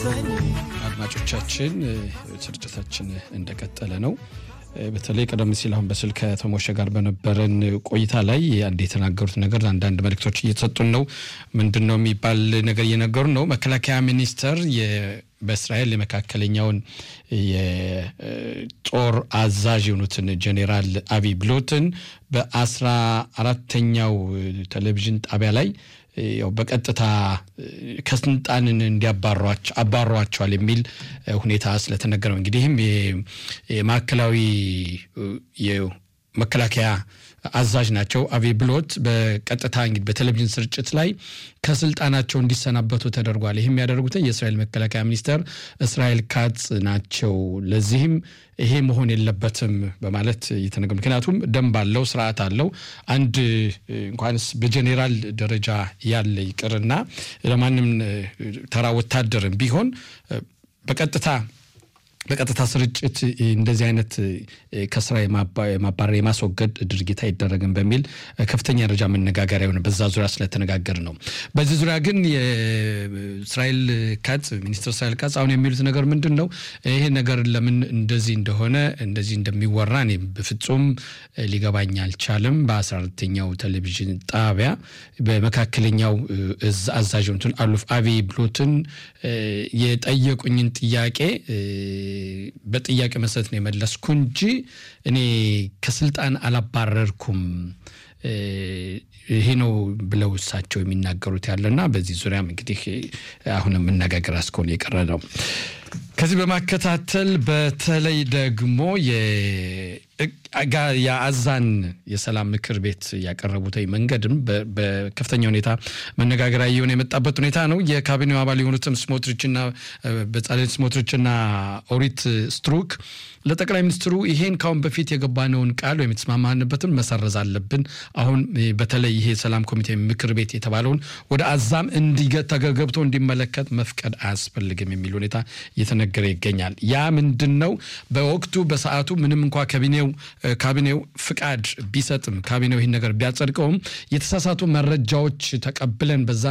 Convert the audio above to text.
አድማጮቻችን ስርጭታችን እንደቀጠለ ነው። በተለይ ቀደም ሲል አሁን በስልክ ከተሞሸ ጋር በነበረን ቆይታ ላይ አንድ የተናገሩት ነገር አንዳንድ መልእክቶች እየተሰጡን ነው። ምንድን ነው የሚባል ነገር እየነገሩ ነው። መከላከያ ሚኒስቴር በእስራኤል የመካከለኛውን የጦር አዛዥ የሆኑትን ጄኔራል አቢ ብሎትን በአስራ አራተኛው ቴሌቪዥን ጣቢያ ላይ ያው በቀጥታ ከስልጣንን እንዲያባሯቸዋል የሚል ሁኔታ ስለተነገረው እንግዲህም የማዕከላዊ መከላከያ አዛዥ ናቸው። አቤ ብሎት በቀጥታ እንግዲህ በቴሌቪዥን ስርጭት ላይ ከስልጣናቸው እንዲሰናበቱ ተደርጓል። ይህም ያደረጉት የእስራኤል መከላከያ ሚኒስተር እስራኤል ካጽ ናቸው። ለዚህም ይሄ መሆን የለበትም በማለት እየተነገሩ ምክንያቱም ደንብ አለው፣ ስርዓት አለው። አንድ እንኳንስ በጄኔራል ደረጃ ያለ ይቅርና ለማንም ተራ ወታደርም ቢሆን በቀጥታ በቀጥታ ስርጭት እንደዚህ አይነት ከስራ የማባረር የማስወገድ ድርጊት አይደረግም በሚል ከፍተኛ ደረጃ መነጋገሪያ የሆነ በዛ ዙሪያ ስለተነጋገር ነው። በዚህ ዙሪያ ግን የእስራኤል ካጽ ሚኒስትር እስራኤል ካጽ አሁን የሚሉት ነገር ምንድን ነው? ይሄ ነገር ለምን እንደዚህ እንደሆነ እንደዚህ እንደሚወራ እኔ በፍጹም ሊገባኝ አልቻለም። በአስራ አራተኛው ቴሌቪዥን ጣቢያ በመካከለኛው አዛዥ የሆኑትን አሉፍ አቢ ብሎትን የጠየቁኝን ጥያቄ በጥያቄ መሰረት ነው የመለስኩ እንጂ እኔ ከስልጣን አላባረርኩም ይሄ ነው ብለው እሳቸው የሚናገሩት ያለና በዚህ ዙሪያም እንግዲህ አሁንም መነጋገር እስከሆነ የቀረ ነው። ከዚህ በማከታተል በተለይ ደግሞ የአዛን የሰላም ምክር ቤት ያቀረቡት መንገድም በከፍተኛ ሁኔታ መነጋገሪያ እየሆነ የመጣበት ሁኔታ ነው። የካቢኔው አባል የሆኑትም ስሞትሪችና በጻሌል ስሞትሪችና ኦሪት ስትሩክ ለጠቅላይ ሚኒስትሩ ይሄን ካሁን በፊት የገባነውን ቃል ወይም የተስማማንበትን መሰረዝ አለብን። አሁን በተለይ ይሄ ሰላም ኮሚቴ ምክር ቤት የተባለውን ወደ አዛም ተገብቶ እንዲመለከት መፍቀድ አያስፈልግም የሚል ሁኔታ እየተነገረ ይገኛል። ያ ምንድን ነው? በወቅቱ በሰዓቱ ምንም እንኳ ካቢኔው ካቢኔው ፍቃድ ቢሰጥም ካቢኔው ይህን ነገር ቢያጸድቀውም የተሳሳቱ መረጃዎች ተቀብለን በዛ